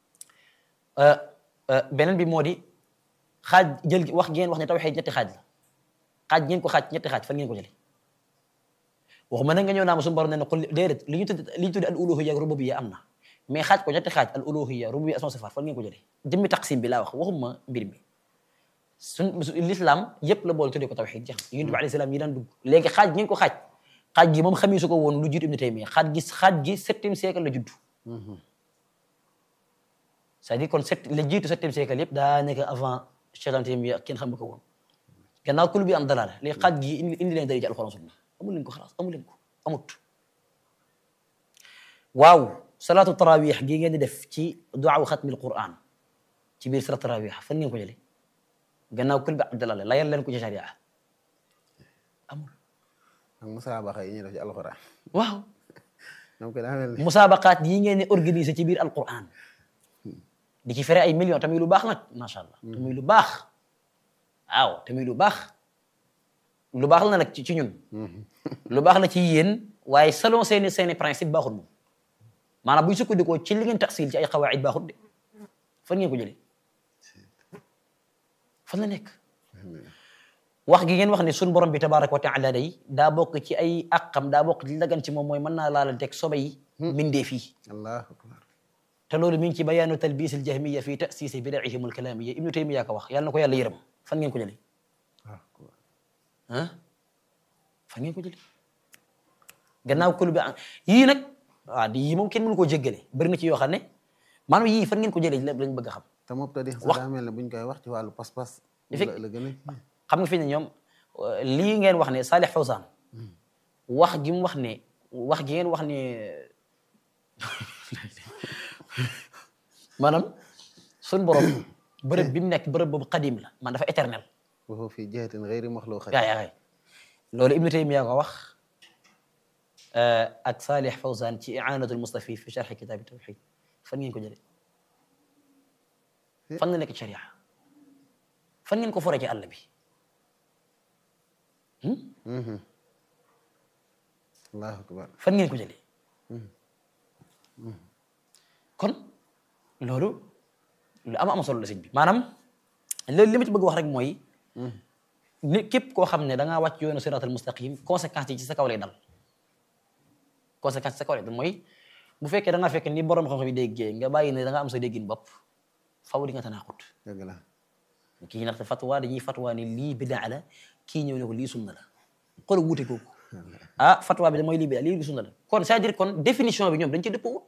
beneen bi moo di xaaj jël wax ngeen wax ne tawxiid ñetti xaaj la xaaj ngeen ko xaaj ñetti xaaj fan ngeen ko jëlee waxuma na nga ñëw naa ma suñu borom ne ne qul déedéet li ñu tudd li ñu tudd al uluhiyya ak rububiyya am na mais xaaj ko ñetti xaaj al uluhiyya rububiyya asma sifaat fan ngeen ko jëlee jëmmi taqsim bi laa wax waxuma mbir mi suñ l'islam yëpp la boole tuddee ko tawxiid jeex na yonent bi alayhi salaam yi daan dugg léegi xaaj ngeen ko xaaj xaaj gi moom xamee su ko woon lu jiitu Ibn Taymiyya xaaj gi xaaj gi septième siècle la judd c'est-à-dire kon sept la jiitu septième siècle yëpp daa nekk avant Cheikh Taymiyya kenn xam ko woon gannaaw kul bi am dalaala léegi xaaj gi indi indi leen dari ci alxuraan sunna amul leen ko xalaas amul leen ko amut waaw salaatu tarawih gi ngeen di def ci duwaaw xatmil quran ci biir salaatu tarawih fan ngeen ko jëlee gannaaw kul bi am dalaala layal leen ko ci sharia amul ak musaabaxa yi ñuy def ci alxuraan waaw donc daa mel ni musaabaqaat yi ngeen di organiser ci biir alquran di ci fere ay millions tamit lu baax nag macha allah tamit lu baax waaw tamit lu baax lu baax la nag ci ci ñun lu baax la ci yéen waaye selon seeni seeni principe baaxul moom maanaam buy sukkandikoo ci li ngeen taxsil ci ay xawaid baaxul de fan ngeen ko jëlee fan la nekk wax gi ngeen wax ne suñu borom bi tabaraka wa taala day daa bokk ci ay àqam daa bokk ci lagan ci moom mooy mën naa laalanteeg sobe yi mindee fii allahu akbar te loolu mi ngi ci bayaanu talbis al jahmiya fi tasisi bidaihim al kalamiya ibnu taymiya ko wax yàlla na ko yàlla yërëm fan ngeen ko jëlee allahu akbar ah fan ngeen ko jëlee gannaaw kulu bi yii nag waaw di yii moom kenn mënu koo jéggale bëri na ci yoo xam ne maanaam yii fan ngeen ko jëlee lañ bëgg a xam te moom tadi sax Wax- daa mel ne buñ koy wax ci wàllu pas-pas Effect- la la gën a xam nga fi ne ñoom lii ngeen wax ne Salih Fawzan wax gi mu wax ne wax gi ngeen wax ne maanaam suñ borom bërëb bi mu nekk bërëb boobu qadim la man dafa éternel wa huwa fi jihatin ghairi maxluqat yaa yaa loolu Ibnu Taymiya ko wax ak Salih Fawzan ci i'anatul mustafi fi sharh kitab tawhid fan ngeen ko jëlee fan la nekk ci sharia fan ngeen ko foree ci àll bi allahu akbar fan ngeen ko jëlee kon loolu lu am am solo la sëñ bi maanaam loolu li ma ci bëgg wax rek mooy ni képp koo xam ne da ngaa wàcc yoonu siratal mustaqim conséquences yi ci sa kaw lay dal conséquences ci sa kaw lay dal mooy bu fekkee da ngaa fekk ni borom xam-xam yi déggee nga bàyyi ne da nga am sa déggin bopp faw di nga tanaaxut dëgg la kii ndaxte fatwa dañuy fatwa ni lii bidaa la kii ñëw ne ko lii sunna la xool wuute kooku ah fatwa bi da mooy lii bidaa lii sunna la kon c'est-à-dire kon définition bi ñoom dañ ci dëppoo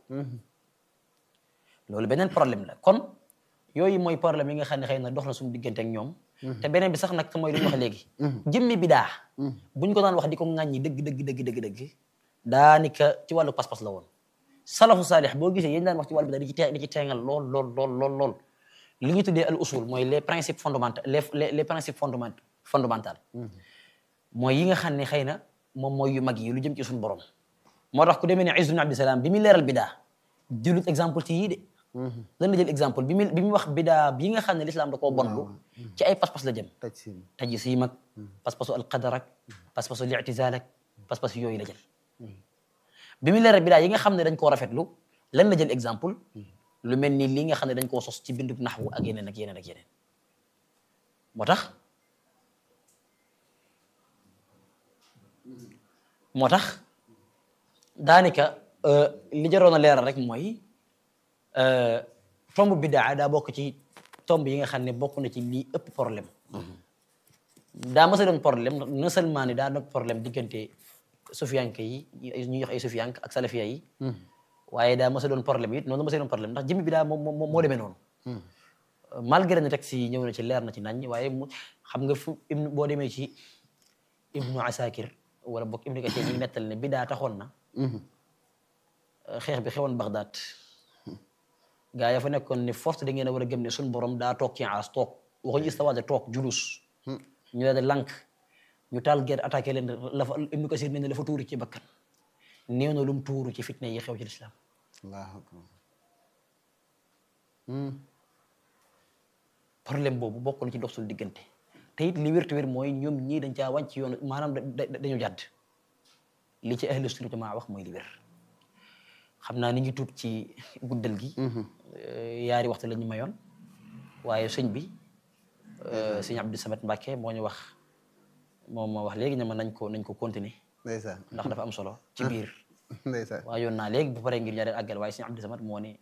loolu beneen problème la kon yooyu mooy problème yi nga xam ne xëy na dox na suñu diggante ak ñoom te beneen bi sax nag mooy lu ñu wax léegi jëmmi bidaa buñ ko daan wax di ko ŋàññi dëgg dëgg dëgg dëgg dëgg daanaka ci wàllu pas-pas la woon salafu saalix boo gisee yéen daan wax ci wàllu bidaa di ci te di ci teengal lool lool lool lool lool li ñu tuddee al usul mooy les principes fondamentaux les les les principes fondament fondamentaux mooy yi nga xam ne xëy na moom mooy yu mag yi lu jëm ci suñu borom moo tax ku demee ne Izz ibn Abdissalaam bi muy leeral bidaa jëlut exemple ci yii de lan la jël exemple bi muy bi muy wax bidaa yi nga xam ne l'islam da koo bonlu ci ay pas-pas la jëm taj si tajsiim ak pas-pasu alqadar ak pas-pasu li'tizaal ak pas-pasu yooyu la jël bi muy leeral bidaa yi nga xam ne dañ koo rafetlu lan la jël exemple lu mel ni li nga xam ne dañ koo sos ci bindub naxwu ak yeneen ak yeneen ak yeneen moo tax moo tax daanaka li jaroon a leeral rek mooy tomb bidaa daa bokk ci tomb yi nga xam ne bokk na ci lii ëpp problème daa mës a doon problème non seulement ni daa doon problème diggante sufiyanke yi ñuy wax ay sufiyank ak salafiya yi waaye daa mës a doon problème it noonu la mës a doon problème ndax jëmmi bidaa moo moo moo demee noonu malgré ne texte yi ñëw na ci leer na ci nañ waaye mu xam nga fu ibnu boo demee ci ibnu asakir wala boog Ibnu Kasiir ñi nettal ne bidaa taxoon na xeex bi xewoon Bagdad gaa ya fa nekkoon ne force da ngeen a war a gëm ne suñu borom daa toog ci aas toog waxuñu istawa de toog julus ñu daal di lànk ñu taal guerre attaqué leen la fa Ibnu Kasiir ne la fa tuuru ci bakkan néew na lu mu tuuru ci fitna yi xew ci lislaam allahu akbar problème boobu bokk na ci dox suñu diggante te it li wér te wér mooy ñoom ñii dañ caa wàñc yoon maanaam dañu jàdd li ci ahlu sunna jamaa wax mooy li wér xam naa ni ngi tuub ci guddal gi yaari waxtu la ñu mayoon waaye sëñ bi sëñ Abdou Samad Mbacke moo ñu wax moom moo wax léegi ne ma nañ ko nañ ko continuer ndeysaan ndax dafa am solo ci biir ndeysaan waaye yoon naa léegi bu paree ngir ñaareel àggal waaye sëñ Abdou Samad moo ne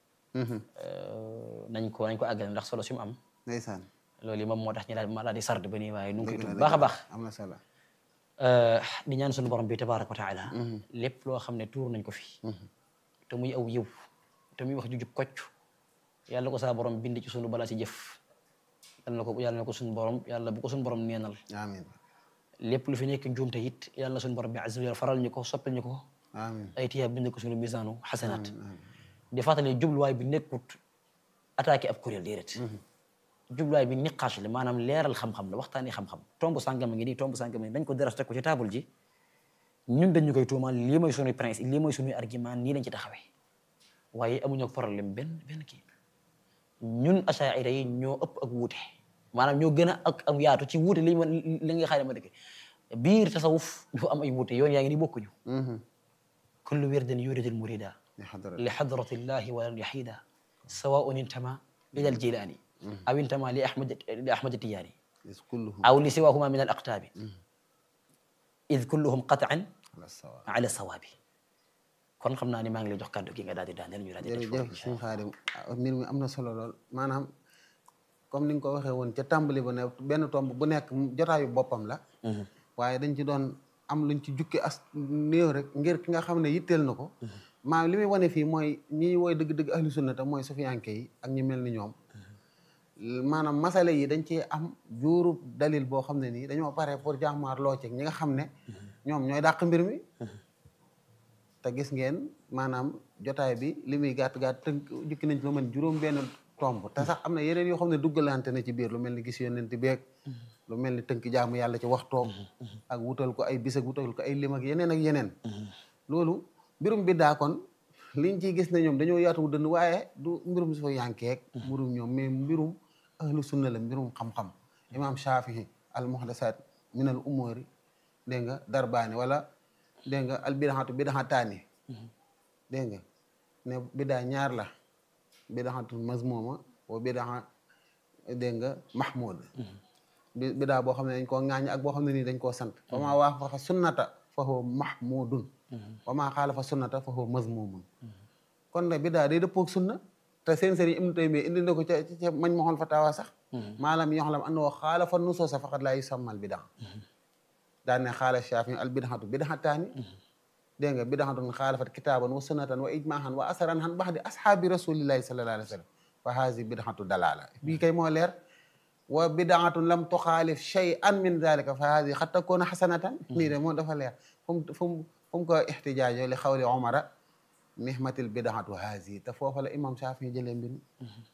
nañ ko nañ ko àggale ndax solo si mu am ndeysaan loolu yi moom moo tax ñu daal ma daal di sard ba nii waaye nu ngi koy dëgg la, tuub baax a dëgg la. baax am na solo di ñaan suñu borom bi tabaraka wa taala lépp loo xam ne tuur nañ ko fi te muy aw yiw te muy wax ju jub kocc yàlla ko saa borom bind ci sunu balaa si jëf yàlla na ko yàlla na ko suñu borom yàlla bu ko suñu borom neenal amiin lépp lu fi nekk njuumte it yàlla na suñu borom bi azza wa jalla faral ñu ko soppal ñu ko amiin ay tiyaab bind ko suñu misaanu xasanaat di fàttali jubluwaay bi nekkut attaqué ab kuréel déedéet jubluwaay bi niqaas la maanaam leeral xam-xam la waxtaani xam-xam tomb sàngam a ngi nii tomb sàngam a ngi nii dañ ko deras teg ko ci table ji ñun dañu koy tuumaal lii mooy suñuy principe lii mooy suñuy argument nii lañ ci taxawee waaye amuñu ak problème benn benn kii ñun asaira yi ñoo ëpp ak wuute maanaam ñoo gën a ak am yaatu ci wuute li ma li nga xam ne ma dëkk biir tasawuf dafa am ay wuute yoon yaa ngi nii bokkuñu kullu wirdin yuridul murida li xadara li xadratillahi walan yaxida sawaun intama ila aljilani aw intama li ahmad li ahmad tijaani is kulluhum aw li siwahuma min al aqtaabi id kulluhum qataan ala sawa ala sawaabi kon xam naa ni maa ngi lay jox kàddu gi nga daal di daaneel ñu daal di def jërëjëf suñu xaadim mbir mi am na solo lool maanaam comme ni nga ko waxee woon ca tàmbali ba ne benn tomb bu nekk jotaayu boppam la waaye dañ ci doon am luñ ci jukki as néew rek ngir ki nga xam ne yitteel na ko maanaam li muy wane fii mooy ñi woy dëgg-dëgg ahlu sunna te mooy sufiyanke yi ak ñi mel ni ñoom maanaam masale yi dañ ci am juuru dalil boo xam ne nii dañoo pare pour jàmmaar loo ci ñi nga xam ne ñoom ñooy dàq mbir mi te gis ngeen maanaam jotaay bi li muy gàtt gàtt tënk jukki nañ ci lu mën juróom benn tomb te sax am na yeneen yoo xam ne duggalante na ci biir lu mel ni gis yonent beeg lu mel ni tënk jaamu yàlla ci waxtoom ak wutal ko ay bis ak wutal ko ay lim ak yeneen ak yeneen loolu mbirum biddaa kon liñ ciy gis ne ñoom dañoo yaatu dënn waaye du mbirum su fa yankeeg mbirum ñoom mais mbirum ahlu sunna la mbirum xam-xam imam Shafii al muhdasat min al umuri dégg nga darbaani wala dégg nga al bidaxatu bidaxataani dégg nga ne bidaa ñaar la bidaxatu mazmuma wa bidaxa dégg nga mahmud bi bidaa boo xam ne dañ koo ŋaañ ak boo xam ne nii dañ koo sant wa maa waafaqa sunnata fa huwa mahmudun wa maa xaalafa sunnata fa huwa mazmumun kon nag bidaa day dëppoog sunna te seen sëriñ Ibnu Taymiyya indi na ko ca ca mañ ma xool fatawa sax maalam yoxlam annahu xaalafa nusuusa faqad laa yusammal bidaa daan ne xaala Shaafi al bidaxatu bidaxataani dégg nga bidaxatun xaalafat kitaaban wa sunnatan wa ijmaahan wa asaran han baxdi ashaabi rasulillahi sallallahu alayhi wa sallam fa haasi bidaxatu dalaala bii kay moo leer wa bidaatun lam tuxaalif shay'an min dalika fa haadi xat takoona xasanatan nii de moom dafa leer fu mu fu mu fu mu ko ixtijaajo li xawli omara nihmatil bidaatu haasi te foofa la imam Shaafi jëlee mbir mi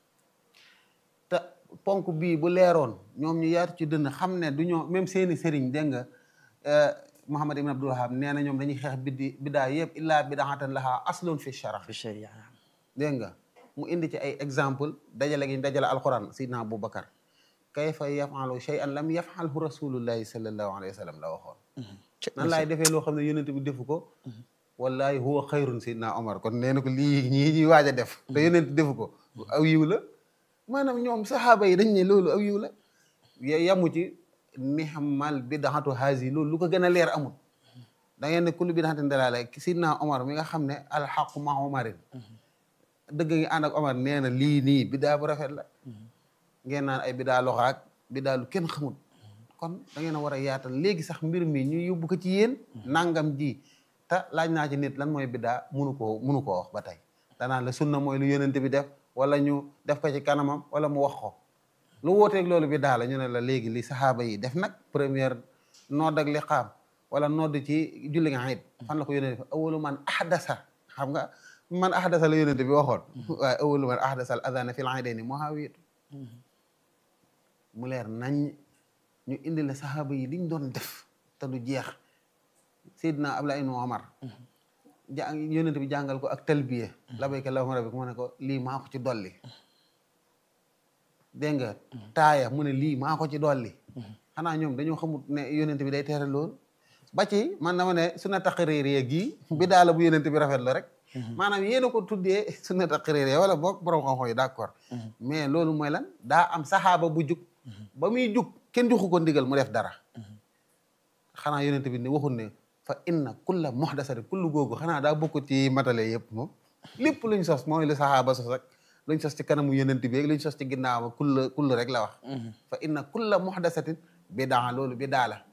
te ponk bii bu leeroon ñoom ñu yaatu ci dënn xam ne du ñoo même seeni sëriñ dégg nga Muhammad ibn Abdul Wahab nee na ñoom dañuy xeex biddi bidaa yëpp illaa bidaatan laha aslun fi shara fi sharia dégg nga mu indi ci ay exemple dajale gi ñu dajale alquran sidna Aboubacar kayfa yafalu shay'an lam yafalhu rasulullahi sallallahu alayhi wa sallam la waxoon nan laay defee loo xam ne yonent bi defu ko wallahi huwa xayrun sidna Omar kon nee na ko lii ñii ñuy waaj a def te yonent defu ko aw yiw la maanaam ñoom saxaaba yi dañ ne loolu aw yiw la yamu ci nihmal bidaatu haasi loolu lu ko gën a leer amul da ngeen ne kullu bidaxatin dalaala sidna Omar mi nga xam ne alxaqu ma Omarin dëgg ngi ànd ak Omar nee na lii nii bidaa bu rafet la ngeen naan ay bidaa loxaak bidaa lu kenn xamul kon da ngeen a war a yaatal léegi sax mbir mi ñu yóbbu ko ci yéen nangam ji te laaj naa ci nit lan mooy bidaa munu koo munu koo wax ba tey danaan la sunna mooy lu yonent bi def wala ñu def ko ci kanamam wala mu wax ko lu wóoteeg loolu bidaa la ñu ne la léegi li saxaaba yi def nag première nood ak liqaam wala nodd ci julli nga xayit fan la ko yónnee fa awalu man ahdasa xam nga man ahdasa la yónnente bi waxoon waaye awalu man ahdasa al adana fil aydayni muhawiyatu mu leer nañ ñu indi la saxaaba yi liñ doon def te du jeex Seydina Abdullah ibn Omar ja yónnente bi jàngal ko ak talbiya labayka allahumma rabbik mu ne ko lii maa ko ci dolli dégg nga taaya mu ne lii maa ko ci dolli xanaa ñoom dañoo xamut ne yónnente bi day tere loolu ba ci man dama ne sunna taqririyya gii bi daala bu yónnente bi rafet la rek maanaam yéen a ko tuddee sunna taqririyya wala boog borom xam-xam yi d'accord mais loolu mooy lan daa am saxaaba bu jug ba muy jug kenn joxu ko ndigal mu def dara xanaa yónnente bi ne waxul ne fa inna kulla muhdasatin kullu googu xanaa daa bokk ci matale yëpp moom lépp luñ sos mooy lu saxaaba sos rek luñ sos ci kanamu yónnente bi luñ sos ci ginnaaw kulla kulla rek la wax fa inna kulla muhdasatin bidaa loolu bidaa la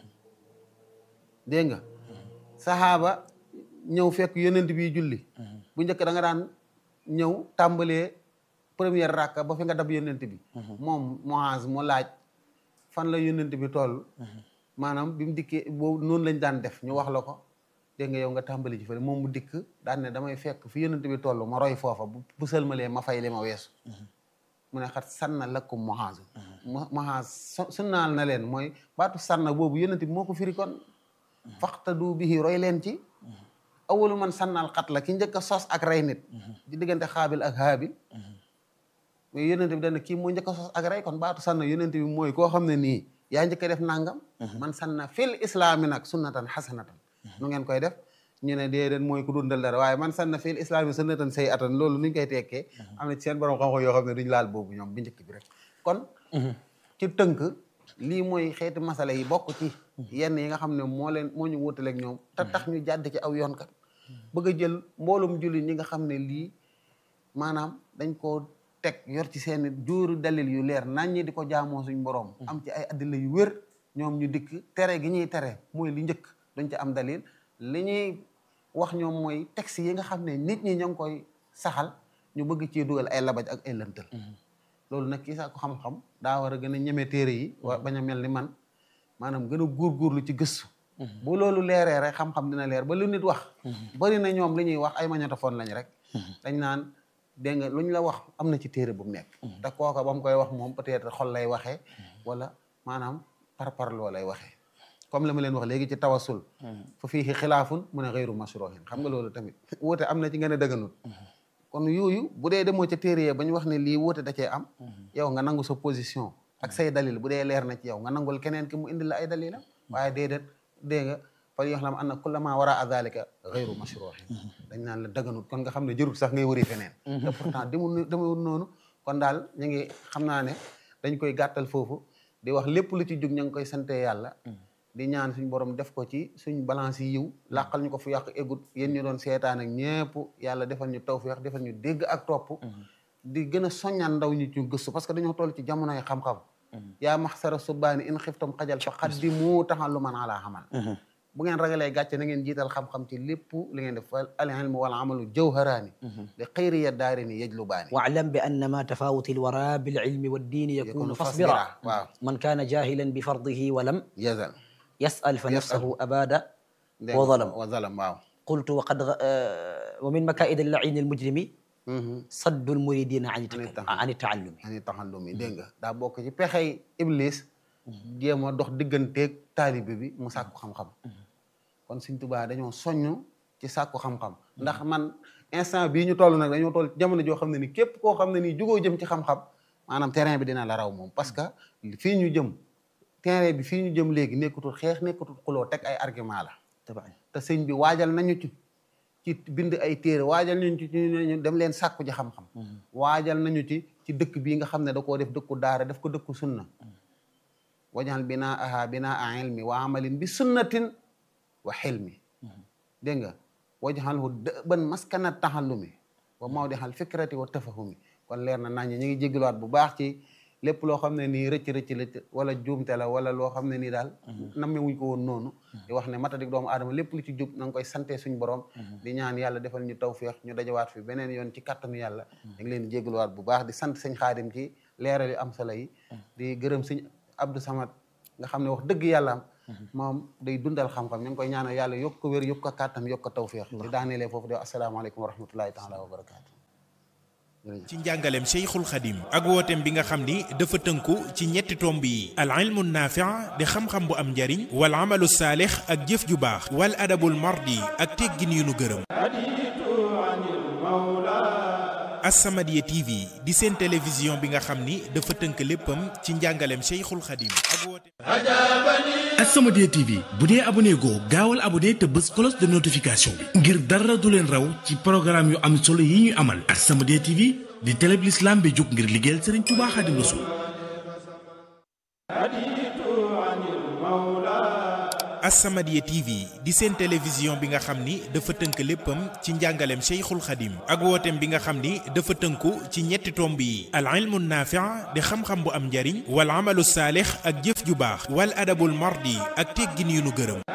dégg nga saxaaba ñëw fekk yónnent bi julli bu njëkk da nga daan ñëw tàmbalee première rakka ba fi nga dab yónnent bi moom Muaz mu laaj fan la yónnent bi toll maanaam bi mu dikkee boobu noonu lañ daan def ñu wax la ko dégg nga yow nga tàmbali ci fële moom mu dikk daan ne damay fekk fi yónnent bi toll ma roy foofa bu sëlmalee ma fay li ma weesu mu ne xat sanna lakum Muaz Muaz sunnaal na leen mooy baatu sanna boobu yónnent bi moo ko firi kon faxtadu bihi roy leen ci awalu man sànnal xat la ki njëkk a sos ak rey nit di diggante xaabil ak haabil mais yonent bi dana kii moo njëkk a sos ak rey kon baatu sànna yonent bi mooy koo xam ne nii yaa njëkk a def nangam man sànna fil islaami nag sunnatan xasanatan nu ngeen koy def ñu ne déedéet mooy ku dundal dara waaye man sànna fil islaami sunnatan say atan loolu nuñ koy tekkee am na ci seen borom xam-xam yoo xam ne duñ laal boobu ñoom bi njëkk bi rek kon ci tënk lii mooy xeeti masala yi bokk ci yenn yi nga xam ne moo leen moo ñu wutaleeg ñoom te tax ñu jàdd ci aw yoon kat bëgg a jël mboolum jullit ñi nga xam ne lii maanaam dañ koo teg yor ci seen jóoru dalil yu leer nañ ñi di ko jaamoo suñ borom am ci ay addila yu wér ñoom ñu dikk tere gi ñuy tere mooy li njëkk duñ ci am dalil li ñuy wax ñoom mooy texte yi nga xam ne nit ñi ñoo ngi koy saxal ñu bëgg ci dugal ay labaj ak ay lëntal loolu nag kii sax ko xam-xam daa war a gën a ñeme téere yi wa bañ a mel ni man maanaam gën a góorgóorlu ci gëstu bu loolu leeree rek xam-xam dina leer ba lu nit wax bari na ñoom li ñuy wax ay magnétophone lañ rek dañ naan dégg nga lu ñu la wax am na ci téere bu mu nekk te kooka ba mu koy wax moom peut-être xol lay waxee wala maanaam par parloo lay waxee comme la ma leen wax léegi ci tawasul fa fii xilaafun mu ne xëyru masrohin xam nga loolu tamit wóote am na ci ngeen a dëgganut kon yooyu bu dee demoo ca téere ba ñu wax ne lii wóote da cee am yow nga nangu sa position ak say dalil bu dee leer na ci yow nga nangul keneen ki mu indi la ay dalilam waaye déedéet dégg nga fa yox lam an na kullama wara a dalika xëyru masrohin dañ naan la dëgganut kon nga xam ne jërul sax ngay wëri feneen te pourtant demul demul noonu kon daal ñu ngi xam naa ne dañ koy gàttal foofu di wax lépp lu ci jug ñu ngi koy sante yàlla di ñaan suñ borom def ko ci suñ balance yi yiw làqal ñu ko fu yàq eggut yéen ñu doon seetaan ak ñëpp yàlla defal ñu tawfiq defal ñu dégg ak topp di gën a soññaan ndaw ñi ci gëstu parce que dañoo toll ci jamonoy xam-xam yaa maxsara subbaani in xiftam xajal fa xaddimu taxalluman ala xamal bu ngeen ragalee gàcce na ngeen jiital xam-xam ci lépp li ngeen def al ilmu wal amalu jawharaani li xayri ya daari ni yajlubaani واعلم بأن ما تفاوت الوراء بالعلم والدين يكون يكون فاصبرا فاصبرا. واو. من كان جاهلا بفرضه ولم yazal يسأل فنفسه أباد dégg nga وظلم wa zalam waaw قلت وقد غ... آه، ومن مكائد اللعين المجرم صد المريدين عن التك... التعلم. عن التعلم ani taxallum yi dégg nga daa bokk ci pexey iblis jéem a dox digganteeg taalibe bi mu sàkku xam-xam kon Sëñ Tuubaa dañoo soññ ci sàkku xam-xam ndax man instant bii ñu toll nag dañoo toll ci jamono joo xam ne ni képp koo xam ne nii jugoo jëm ci xam-xam maanaam terrain bi dina la raw moom parce que fii ñu jëm terrain bi fii ñu jëm léegi nekkatul xeex nekkatul xuloo teg ay argument la طبعا te sëñ bi waajal nañu ci ci bind ay téere waajal nañu ci ci ñu dem leen sàkku ji xam-xam waajal nañu ci ci dëkk bii nga xam ne da koo def dëkku daara def ko dëkku sunna wajal binaa aha binaa ilmi wa amalin bi sunnatin wa xilmi dégg nga wajalhu dëban maskana taxallumi wa mawdixal fikrati wa tafahumi kon leer na nañ ñi ngi jégaluwaat bu baax ci lépp loo xam ne nii rëcc rëcc la wala juumte la wala loo xam ne nii daal namme wuñ ko woon noonu di wax ne matadik doomu aadama lépp lu ci jub na nga koy sante suñ borom di ñaan yàlla defal ñu tawféex ñu dajawaat fi beneen yoon ci kattanu yàlla da ngi leen di jégaluwaat bu baax di sant sëñ xaadim ci leeral yu am solo yi di gërëm sëñ Abdou Samad nga xam ne wax dëgg yàlla moom day dundal xam-xam ñu ngi koy ñaanal yàlla yokk ko wér yokk ko kàttan yokk ko tawféex di daanelee foofu di wax asalaamaaleykum wa rahmatullahi taala wa barakaatu ci njàngaleem Cheikhul Khadim ak wooteem bi nga xam ni dafa tënku ci ñetti tomb yi al ilmu naafi' di xam-xam bu am njariñ wal amalu saalix ak jëf ju baax wal adabul mardi ak teggin yu nu gërëm As-Samadiyya TV di seen télévision bi nga xam ni dafa tënk léppam ci njàngaleem Cheikhul Khadim ak wooteem As-Samadiyya TV bu dee abonné goo gaawal abonné te bës cloche de notification bi ngir dara du leen raw ci programme yu am solo yi ñu amal As-Samadiyya TV di télé bi l'islam bi jóg ngir liggéeyal Serigne Touba Khadim Rassoul As-Samadiyya TV di seen télévision bi nga xam ni dafa tënk léppam ci njàngaleem Cheikhul Khadim ak wooteem bi nga xam ni dafa tënku ci ñetti tomb yi al ilmu naafi' di xam-xam bu am njariñ wal amalu saalix ak jëf ju baax wal adabul mardi ak teggin yu nu gërëm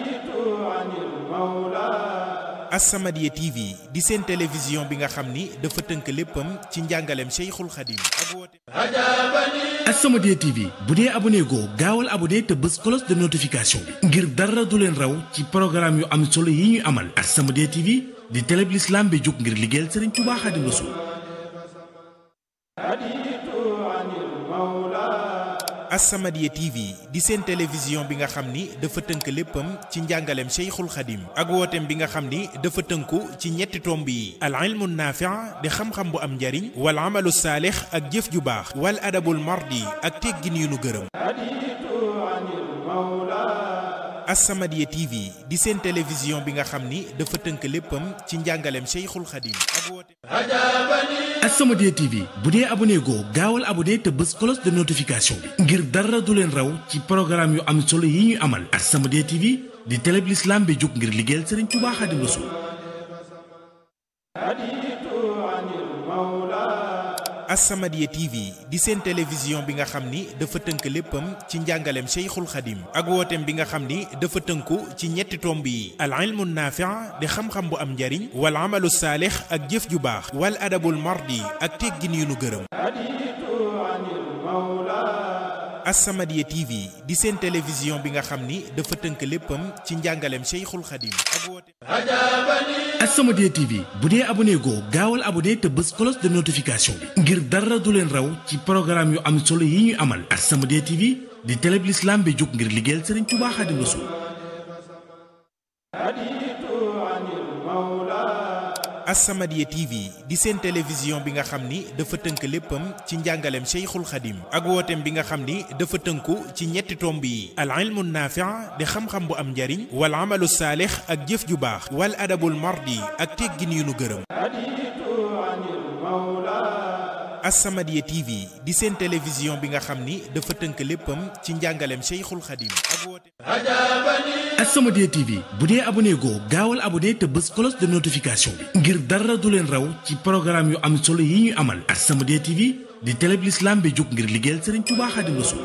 As-Samadiyya TV di seen télévision bi nga xam ni dafa tënk léppam ci njàngaleem Cheikhul Khadim ak wooteem As-Samadiyya TV bu dee abonné goo gaawal abonné te bës cloche de notification bi ngir dara du leen raw ci programme yu am solo yi ñu amal As-Samadiyya TV di télé bi l'islam bi jóg ngir liggéeyal Serigne Touba Khadim Rassoul As-Samadiyya TV di seen télévision bi nga xam ni dafa tënk léppam ci njàngaleem Cheikhul Khadim ak wooteem bi nga xam ni dafa tënku ci ñetti tomb yi al ilmu naafi' di xam-xam bu am njariñ wal amalu saalix ak jëf ju baax wal adabul mardi ak teggin yu nu gërëm As-Samadiyya TV di seen télévision bi nga xam ni dafa tënk léppam ci njàngaleem Cheikhul Khadim ak wooteem As-Samadiyya TV bu dee abonné goo gaawal abonné te bës cloche de notification bi ngir dara du leen raw ci programme yu am solo yi ñu amal As-Samadiyya TV di télé bi l'islam bi jóg ngir liggéeyal Serigne Touba Khadim Rassoul As-Samadiyya TV di seen télévision bi nga xam ni dafa tënk léppam ci njàngaleem Cheikhul Khadim ak wooteem bi nga xam ni dafa tënku ci ñetti tomb yi al ilmu naafi' di xam-xam bu am njariñ wal amalu saalix ak jëf ju baax wal adabul mardi ak teggin yu nu gërëm As-Samadiyya TV di seen télévision bi nga xam ni dafa tënk léppam ci njàngaleem Cheikhul Khadim ak wooteem As-Samadiyya TV bu dee abonné goo gaawal abonné te bës cloche de notification bi ngir dara du leen raw ci programme yu am solo yi ñu amal As-Samadiyya TV di télé bi l'islam bi jóg ngir liggéeyal Serigne Touba Khadim Rassoul As-Samadiyya TV di seen télévision bi nga xam ni dafa tënk léppam ci njàngaleem Cheikhul Khadim ak wooteem bi nga xam ni dafa tënku ci ñetti tomb yi al ilmu naafi' di xam-xam bu am njariñ wal amalu saalix ak jëf ju baax wal adabul mardi ak teggin yu nu gërëm As-Samadiyya TV di seen télévision bi nga xam ni dafa tënk léppam ci njàngaleem Cheikhul Khadim ak wooteem As-Samadiyya TV bu dee abonné goo gaawal abonné te bës cloche de notification bi ngir dara du leen raw ci programme yu am solo yi ñu amal As-Samadiyya TV di télé bi l'islam bi jóg ngir liggéeyal Serigne Touba Khadim Rassoul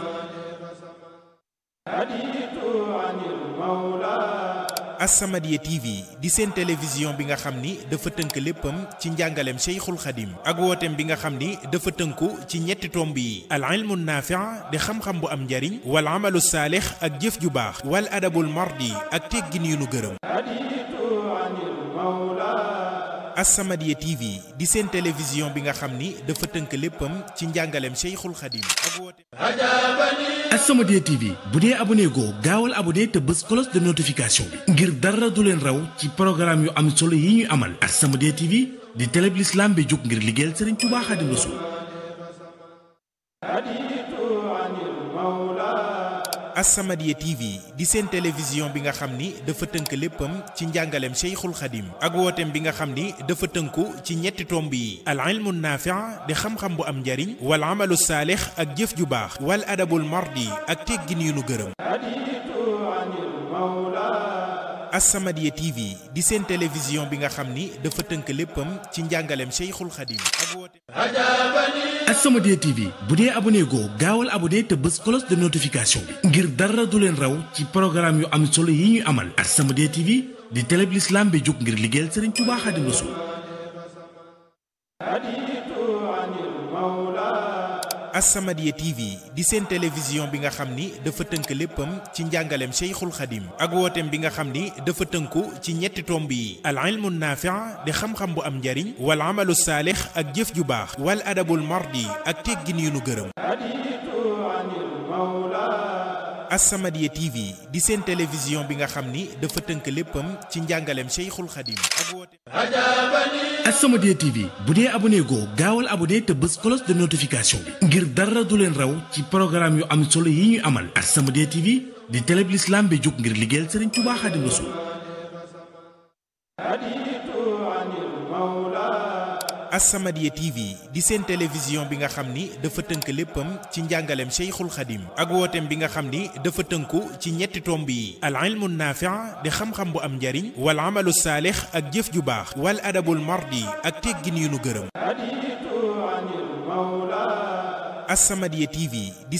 As-Samadiyya TV di seen télévision bi nga xam ni dafa tënk léppam ci njàngaleem Cheikhul Khadim ak wooteem bi nga xam ni dafa tënku ci ñetti tomb yi al ilmu naafi' di xam-xam bu am njariñ wal amalu saalix ak jëf ju baax wal adabul mardi ak teggin yu nu gërëm As-Samadiyya TV di seen télévision bi nga xam ni dafa tënk léppam ci njàngaleem Cheikhul Khadim ak wooteem As-Samadiyya TV bu dee abonné goo gaawal abonné te bës cloche de notification bi ngir dara du leen raw ci programme yu am solo yi ñu amal As-Samadiyya TV di télé bi l'islam bi jóg ngir liggéeyal Serigne Touba Khadim Rassoul As-Samadiyya TV di seen télévision bi nga xam ni dafa tënk léppam ci njàngaleem Cheikhul Khadim ak wooteem bi nga xam ni dafa tënku ci ñetti tomb yi al ilmu naafi' di xam-xam bu am njariñ wal amalu saalix ak jëf ju baax wal adabul mardi ak teggin yu nu gërëm As-Samadiyya TV di seen télévision bi nga xam ni dafa tënk léppam ci njàngaleem Cheikhul Khadim ak wooteem As-Samadiyya TV bu dee abonné goo gaawal abonné te bës cloche de notification bi ngir dara du leen raw ci programme yu am solo yi ñu amal As-Samadiyya TV di télé bi l'islam bi jóg ngir liggéeyal Serigne Touba Khadim Rassoul As-Samadiyya TV di seen télévision bi nga xam ni dafa tënk léppam ci njàngaleem Cheikhul Khadim ak wooteem bi nga xam ni dafa tënku ci ñetti tomb yi al ilmu naafi' di xam-xam bu am njariñ wal amalu saalix ak jëf ju baax wal adabul mardi ak teggin yu nu gërëm As-Samadiyya TV di seen télévision bi nga xam ni dafa tënk léppam ci njàngaleem Cheikhul Khadim ak wooteem As-Samadiyya TV bu dee abonné goo gaawal abonné te bës cloche de notification bi ngir dara du leen raw ci programme yu am solo yi ñuy amal As-Samadiyya TV di télé bi l'islam bi jóg ngir liggéeyal Serigne Touba Khadim Rassoul As-Samadiyya TV di seen télévision bi nga xam ni dafa tënk léppam ci njàngaleem Cheikhul Khadim ak wooteem bi nga xam ni dafa tënku ci ñetti tomb yi al ilmu naafi' di xam-xam bu am njariñ wal amalu saalix ak jëf ju baax wal adabul mardi ak teggin yu nu gërëm As-Samadiyya TV di